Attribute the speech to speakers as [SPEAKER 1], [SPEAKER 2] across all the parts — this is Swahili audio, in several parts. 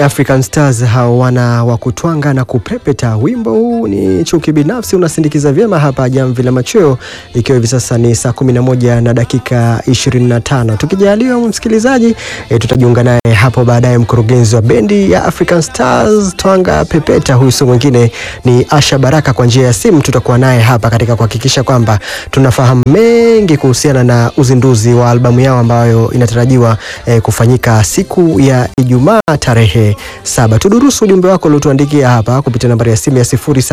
[SPEAKER 1] African Stars hao wana wa kutwanga na kupepeta. Wimbo huu ni chuki binafsi, unasindikiza vyema hapa Jamvi la Machweo, ikiwa hivi sasa ni saa 11 na dakika 25. Tukijaliwa msikilizaji, e, tutajiunga naye hapo baadaye mkurugenzi wa bendi ya African Stars twanga pepeta. Huyu si mwingine ni Asha Baraka. Kwa njia ya simu tutakuwa naye hapa katika kuhakikisha kwamba tunafahamu mengi kuhusiana na uzinduzi wa albamu yao ambayo inatarajiwa e, kufanyika siku ya Ijumaa tarehe saba. Tudurusu ujumbe wako uliotuandikia hapa kupitia nambari ya simu ya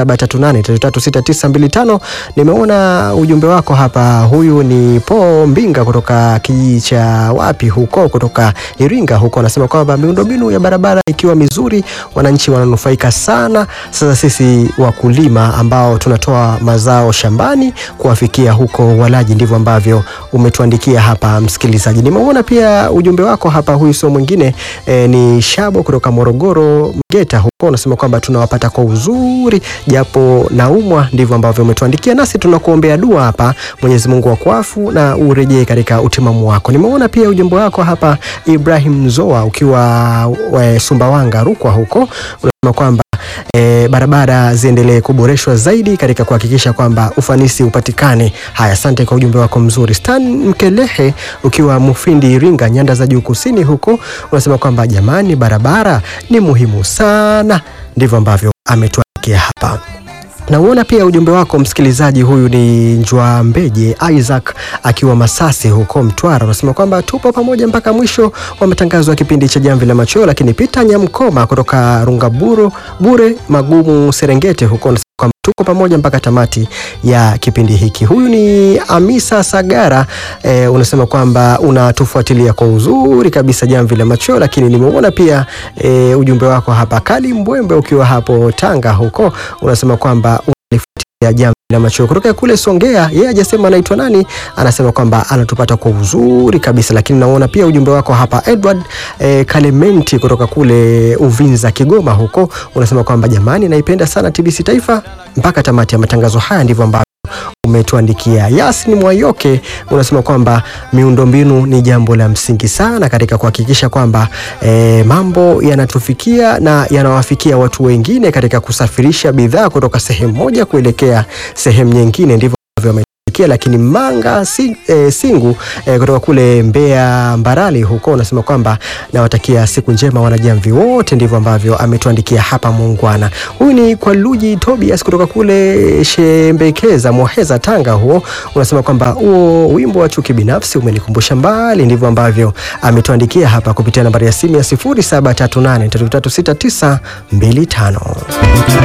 [SPEAKER 1] 0738336925. Nimeona ujumbe wako hapa. Huyu ni Po Mbinga kutoka kijiji cha wapi huko, kutoka Iringa huko, anasema kwamba miundombinu ya barabara ikiwa mizuri, wananchi wananufaika sana. Sasa sisi wakulima ambao tunatoa mazao shambani kuwafikia huko walaji, ndivyo ambavyo umetuandikia hapa msikilizaji. Nimeona pia ujumbe wako hapa. Huyu sio mwingine e, ni Shabo kutoka Morogoro Mgeta huko, unasema kwamba tunawapata kwa uzuri japo naumwa, ndivyo ambavyo umetuandikia, nasi tunakuombea dua hapa, Mwenyezi Mungu akuafu na urejee katika utimamu wako. Nimeona pia ujumbe wako hapa Ibrahim Zoa ukiwa we, Sumbawanga Rukwa huko, unasema kwamba E, barabara ziendelee kuboreshwa zaidi katika kuhakikisha kwamba ufanisi upatikane. Haya, asante kwa ujumbe wako mzuri. Stan Mkelehe ukiwa Mufindi Iringa, nyanda za juu kusini huko, unasema kwamba jamani, barabara ni muhimu sana. Ndivyo ambavyo ametuandikia hapa. Nauona pia ujumbe wako msikilizaji, huyu ni Njwa Mbeje Isaac akiwa Masasi huko Mtwara, unasema kwamba tupo pamoja mpaka mwisho wa matangazo ya kipindi cha Jamvi la Machweo. Lakini Peter Nyamkoma kutoka Rungaburo Bure Magumu Serengeti huko unasema kwamba tuko pamoja mpaka tamati ya kipindi hiki. Huyu ni Amisa Sagara e, unasema kwamba unatufuatilia kwa uzuri kabisa Jamvi la Machweo. Lakini nimeona pia e, ujumbe wako hapa Kali Mbwembe ukiwa hapo Tanga huko unasema kwamba unalifuatilia Jamvi la Machweo kutoka kule Songea. Yeye hajasema anaitwa nani, anasema kwamba anatupata kwa uzuri kabisa. Lakini naona pia ujumbe wako hapa Edward e, Kalementi kutoka kule Uvinza Kigoma huko unasema kwamba jamani, naipenda sana TBC Taifa mpaka tamati ya matangazo haya. Ndivyo ambavyo umetuandikia. Yasin Mwayoke unasema kwamba miundombinu ni jambo la msingi sana katika kuhakikisha kwamba e, mambo yanatufikia na yanawafikia watu wengine katika kusafirisha bidhaa kutoka sehemu moja kuelekea sehemu nyingine. Ndivyo ambavyo lakini Manga si, e, Singu e, kutoka kule Mbeya Mbarali huko unasema kwamba nawatakia siku njema wanajamvi wote. Ndivyo ambavyo ametuandikia hapa muungwana. Huyu ni kwa Luji Tobias kutoka kule Shembekeza Moheza Tanga, huo unasema kwamba huo wimbo wa chuki binafsi umenikumbusha mbali. Ndivyo ambavyo ametuandikia hapa kupitia nambari ya simu ya 0738336925.